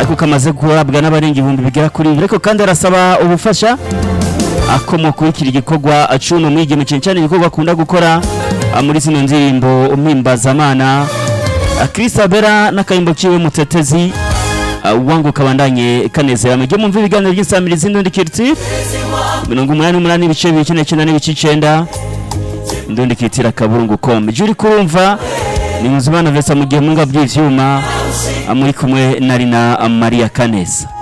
ariko kamaze guhabwa n'abarenga ibihumbi bigera kuri bibiri ariko kandi arasaba ubufasha akomoka kurikira igikorwa acuno mwigeme cyane cyane igikorwa akunda gukora ah, muri zino ndirimbo umpimbazamana Kristabera n'akayimbo kiwe mutetezi ah, wangu kabandanye kanezera mujye mumva ibiganiro by'insamirizi n'undi kiriti mirongo umunani n'umunani ibice bibiri icyenda icyenda n'ibice icenda ndundi kitira kaburungu com ijwi uri kurumva ni Nzimana Vesa mu gihe munga by'ivyuma ah, muri kumwe na Rina Maria Kaneza